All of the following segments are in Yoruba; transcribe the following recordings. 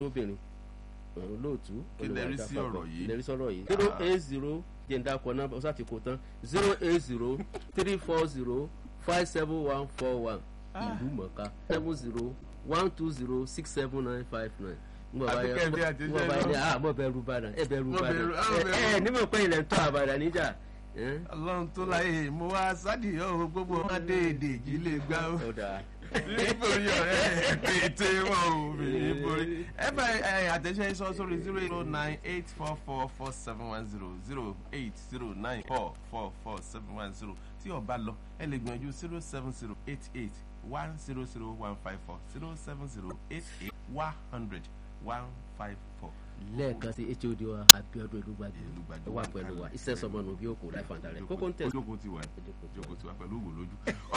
obìnrin olóòtú Kí lẹ rí sí ọ̀rọ̀ yìí? lè rí sọ̀rọ̀ yìí zero eight zero jẹ̀ǹda kọ náà ọ̀sán àti kò tán zero eight zero three four zero five seven one four one ìlú mọ̀ká seven zero one two zero six seven nine five nine ngbọ bá yẹ Àbíkẹ́ bí àti ngbọ bá iṣẹ́ yẹ ah mo bẹ ru Ìbàdàn ẹ bẹ ru Mo Ìbàdàn bẹ̀rù- ah, mo ẹ bẹ̀rù. ẹ nímọ̀ pé ilẹ̀ ń tọ́ àbàdàn níjà ẹ ọlọ́run tó láyé mo wá sádìyàn o gbogbo ọmọdé èdè yìí lè gbá o ọ̀dà nítorí ọ̀rẹ́ pété wọn ò bèrè borí. ẹ bá ẹ àtẹ̀sẹ̀ sọ sórí zero zero nine eight four four four seven one zero zero eight zero nine four four four seven one zero tí ọba lọ ẹ lè gbìyànjú zero seven zero eight eight one zero zero one five four zero seven zero eight eight one hundred one five four. lẹ́ẹ̀kan sí hod wa Abíọ́dún Elúgbàjú Elúgbàjú ẹ wà pẹ̀lú wa iṣẹ́ sọmọnù bí òkú láì fàǹdà rẹ̀ kókó ń tẹ̀ ojókòó ti wà ojókòó ti wà pẹ̀lú òwò lójú.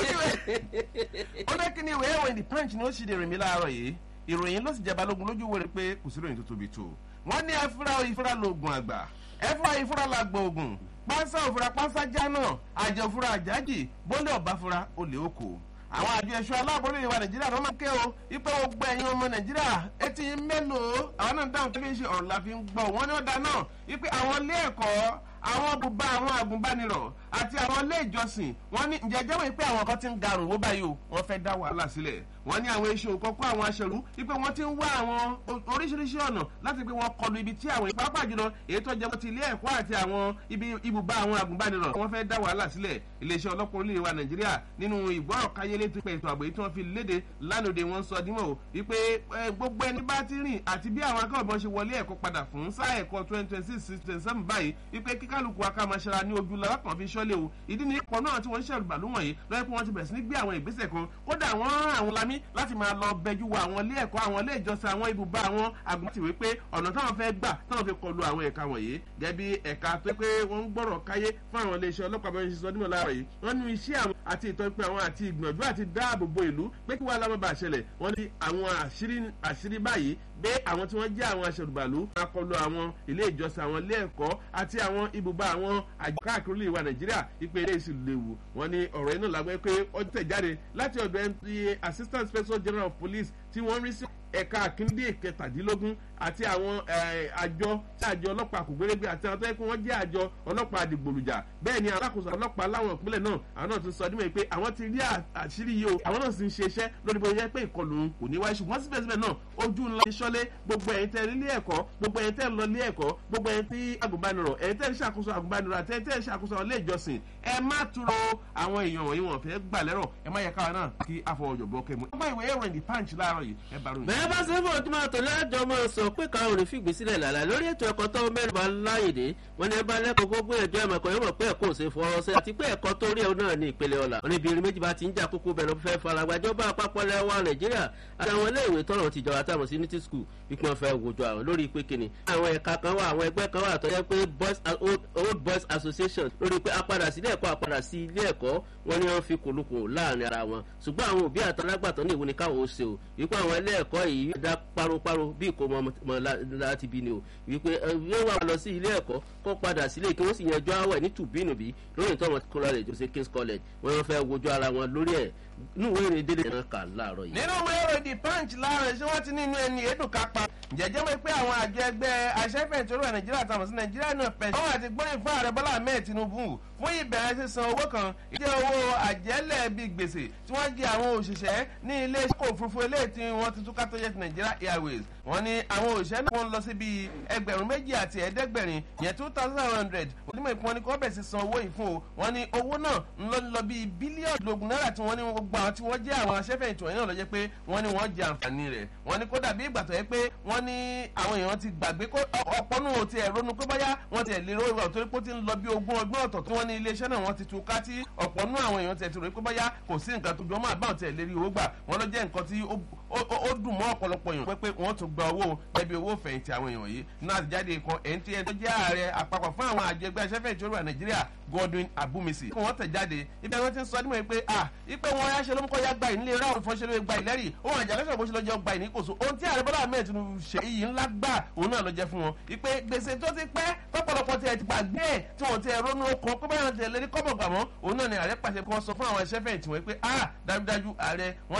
oníwèé ó ní kíni ìwé ìròyìn the punch ni ó ṣì lè rìn mí láàárọ̀ yìí ìròyìn ló sì jẹ́ balógun lójú wẹ̀rẹ̀ pé kò sí ìròyìn tó tóbi tó wọ́n ní ẹfúra ìfúra lóògùn àgbà ẹfúra ìfúra làgbà ògùn pánsá òfúra pánsá jánà àjẹ òfúra àjájì bólé ọ̀bá fúra olè oko àwọn àjọ ẹ̀ṣọ́ aláàbọ̀lẹ̀ ìwà nàìjíríà ló máa ń ké o ipò gbogbo ẹ̀yin ọmọ nàìjíríà etí yín mélòó àwọn náà dáhùn tó fi ń ṣe ọ̀rọ̀ la fi ń gbọ́ wọ́n ní ọ̀dà náà wípé àwọn ilé ẹ̀kọ́ àwọn bùbá àwọn àgùnbánirọ̀ àti àwọn ilé ìjọsìn wọ́n ní ǹjẹ́ jẹ́wọ́ pé àwọn kan ti ń garùn wó báyìí o wọ́n fẹ́ dá wàhálà sílẹ̀ wọ́n ní àwọn iṣẹ́ òkọ́kọ́ àwọn aṣẹ̀rú wípé wọ́n ti ń wá àwọn o- oríṣiríṣi ọ̀nà láti pé wọ́n kọlu ibi tí àwọn ìpápá jùlọ èyí tó jẹ́ mọ́ ti ilé ẹ̀kọ́ àti àwọn ibi ibùbá àwọn àgùnbánirọ̀ wọ́n fẹ́ dá wàhálà sílẹ̀ iléeṣẹ́ ọlọ́pàá orílẹ̀ wa nàìjíríà nínú ìgbọ́rọ̀ káyélé tó pé ètò ààbò yìí tí wọ́n fi léde lánàá wọn sọ dímọ̀ o wípé ẹ, gbogbo ẹni bá ti rìn àti bí àwọn akẹ́kọ̀ọ́ ṣe wọlé ẹ̀kọ́ padà fún sáà ẹ̀kọ́ twenty twenty six twenty seven báyìí wípé kíkálukú akámaṣẹ́ra ní ojú lọ́wọ́ kan fi ṣọ́lé o ìdí ni ipò náà tí wọ́n ń ṣẹ̀rù bàlú wọ̀nyí lọ́yẹ́ pé wọ́n ti bẹ̀rẹ̀ sí ní gbé àwọn ìgbésẹ̀ kan kódà wọ́n rán àwọn lamí láti máa lọ bẹjú wo àwọn ilé ẹ̀kọ́ àwọn ilé ìjọsìn àwọn ibùba àwọn àgùntìwé pé ọ̀nà táwọn fẹ́ gbà táwọn fi kọlu àwọn ẹ̀ka wọ̀nyí gẹ́bí ẹ̀ka tó pé wọ́n ń gbọ́rọ̀ káyé fún àwọn iléeṣẹ́ ọlọ́pàá bẹ́ẹ̀ ṣe sọ nímọ̀ láàrọ̀ yìí wọ́n ní iṣẹ́ àwọn àti ìtọ́jú àwọn àti ìgbìyànjú àti dáàbò bo ìlú pé kí wàá lámọ́ bá ṣẹlẹ̀ wọ́n ní àwọn àṣírí àṣírí báyìí pé àwọn tí wọ́n jẹ́ àwọn aṣèrùbàlú máa kọlu àwọn ilé ìjọsìn àwọn ilé ẹ̀kọ́ àti àwọn ibùba àwọn àjọ káàkiri ilé ìwà nàìjíríà ìpè eré ìsìn léwu wọ́n ní ọ̀rọ̀ iná làgbẹ́ pé ó tẹ̀ jáde láti ọ̀dọ̀ mta assistant inspector general of police tí wọ́n rí sí ẹ̀ka àkíndé kẹtàdínlógún àti àwọn eh, àjọ tí àjọ ọlọ́pàá kò gbérégbé àti àwọn tó yẹ kó wọ́n jẹ́ àjọ ọlọ́pàá àdìgbòlùjà bẹ́ẹ̀ ni alákòóso ọlọ́pàá láwọn ìpínlẹ̀ náà àwọn náà ti sọ dímọ̀ pé àwọn ti rí à- àṣírí yìí o àwọn náà sì ń ṣe iṣẹ́ lórí bó yẹ pé ìkọlù kò ní wáyé ṣùgbọ́n síbẹ̀síbẹ̀ náà ojú ńlá ti ṣọ́lé gbogbo ẹ̀yin tẹ́ ilé ẹ̀kọ́ gbogbo ẹ̀yin tẹ́ lọ ilé ẹ̀kọ́ gbogbo ẹ̀yin tí agùnbánirọ̀ ẹ̀yin tẹ́ ń ṣàkóso agùnbánirọ̀ àti ẹ̀yin tẹ́ ń ṣàkóso ilé ìjọsìn ẹ má túrọ̀ àwọn èèyàn wọ̀nyí wọn fẹ́ gbà lẹ́rọ̀ ẹ má yẹ káwa náà kí afọwọ́jọ̀bọ kẹmu. ọgbà ìwé ìròyìn the punch láàárọ̀ yìí ẹ bá ròyìn. bẹ́ẹ̀ bá ṣe fún ọtún máa tọ̀lé àjọ máa sọ pé káwọn ò ní fìgbé sílẹ̀ lálá lórí ètò ẹ̀kọ́ tó mẹ́rin bá láyèdè wọn ní ẹ bá lẹ́kọ̀ọ́ gbogbo ẹ̀jọ́ ẹ̀mọ̀ ẹ̀kọ́ yóò mọ̀ pé ẹ̀kọ́ ò ṣe fọwọ́ sí àti pé ẹ̀kọ́ tó rí ẹ̀ náà ní ìpele ọ̀la wọn ní ibi irin méjì bá ti ń jà kókó bẹ̀rẹ̀ fẹ́ faragbájọba àpapọ̀ lẹ́wọ̀ nàìjíríà àti àwọn iléèwé tọ̀rọ̀ ti jọra táwọn sí unity school wípé wọn fẹ́ wojú àwọn lórí pé kíni àwọn ẹ̀ka kan wà àwọn ẹgbẹ́ kan wà tó yẹ pé boys old, old boys association lórí pé apadà sí ilé ẹ̀kọ́ apadà sí ilé ẹ̀kọ́ wọn ni wọ́n fi kòlùkò láàrin ara wọn ṣùgbọ́n àwọn òbí àtàlágbàtọ́ ní ìwé ni káwọn ó ṣe o wípé àwọn ilé ẹ̀kọ́ yìí dá páropáro bí ìkómọ ọmọ lá- láti bí ni o wípé ẹ, yóò wà lọ sí ilé ẹ̀kọ́ kó padà sílé kí wọ́n sì yanjú àwẹ̀ ní tùbínùbí lórí ìtọ́ wọn college jose kings college wọ́n fẹ́ wojú ara wọn lórí ẹ̀ nínú ìwé ìrìn délé náà kà láàárọ̀ yìí. nínú ìwé ìròyìn the punch láàárọ̀ ṣé wọ́n ti ní inú ẹni èdùn kápá jẹ́jẹ́ mọ̀ pé àwọn àjọ ẹgbẹ́ aṣẹ́fẹ̀ẹ́ tó rọ̀ nàìjíríà tàmọ̀ sí nàìjíríà náà pẹ̀ wọ́n àti gbọ́yìn fún ààrẹ bọ́lá ahmed tinubu fún ìbẹ̀rẹ̀ sísan owó kan ìdí owó àjẹ́lẹ̀ bíi gbèsè tí wọ́n jẹ àwọn òṣìṣẹ́ ní ilé ìṣòkò òfurufú eléyìí tí wọ́n ti túká tó jẹ́ ti nàìjíríà airways wọ́n ní àwọn òṣìṣẹ́ náà wọ́n lọ sí bíi ẹgbẹ̀rún méjì àti ẹ̀ẹ́dẹ́gbẹ̀rin yẹn two thousand hundred onímọ̀ ìpín wọn ni kí wọ́n bẹ̀ sí san owó yìí fún o wọ́n ní owó náà ń lọ lọ bíi bílíọ̀nù lógún náírà tí wọ́n ní gbogbo àwọn tí wọ́n jẹ́ àwọn aṣẹ́fẹ̀yìntì wọ̀nyí náà lọ jẹ́ pé wọ́n ní wọ́n jẹ àǹfààní rẹ̀ wọ́n ní kódà bí ìgbà tó yẹ pé wọ́n ní àwọn èèyàn ti gbàgbé kó ọ̀pọ̀ nù ti ẹ̀ ronú pé báyà wọ́n ti ẹ̀ lè ro ìwà torí pé ó ti ń lọ bí ogún ọgbọ́n ọ̀tọ̀ tí wọ́n ní iléeṣẹ́ náà wọ́n ti tú ká tí ọ̀pọ̀ nù àwọn èèyàn ti ẹ̀ ti rò pé báyà kò sí nǹkan tó jọ mọ́ àbáwọn ti ẹ̀ lérí owó gbà wọ́n lọ jẹ́ nǹkan tí ó ó- ó dùn mọ́ ọ̀pọ̀lọpọ̀ èèyàn pé pé wọ́n tún gba owó ẹbí owó fẹ̀yìntì àwọn èèyàn yìí náà ti jáde kan ẹni tí ẹni tó jẹ́ ààrẹ àpapọ̀ fún àwọn àjọ ẹgbẹ́ aṣẹ́fẹ̀yìntì orí wa nàìjíríà godwin abumisi kí wọ́n tẹ̀ jáde ibẹ̀ wọ́n ti ń sọ nímọ̀ pé ah ipe wọn yá ṣe ló ń kọ́ ya gba ìnílé ráwọn ìfọ́nṣẹ́ ló gba ìlẹ́rìí ohun àjà lọ́sọ̀rọ̀ bó ṣe lọ́jọ́ gba ìníkòso ohun tí ààrẹ bọ́lá ahmed tinubu ṣe iyì ńlá gbà òun náà ló jẹ́ fún wọn ipe gbèsè tó ti pẹ́ tọ́pọ̀lọpọ̀ tiẹ̀ ti gbàgbé ẹ̀ tí wọ́n ti ẹ̀ ronú ọkọ̀ pé báyọ̀ tiẹ̀ lérí kọ́bọ̀ gbàmọ́ òun náà ni ààrẹ pàṣẹ kí wọ́n sọ fún àwọn ẹṣẹ́fẹ̀yìntì wọn pé ah dájúdájú ààrẹ wọ́n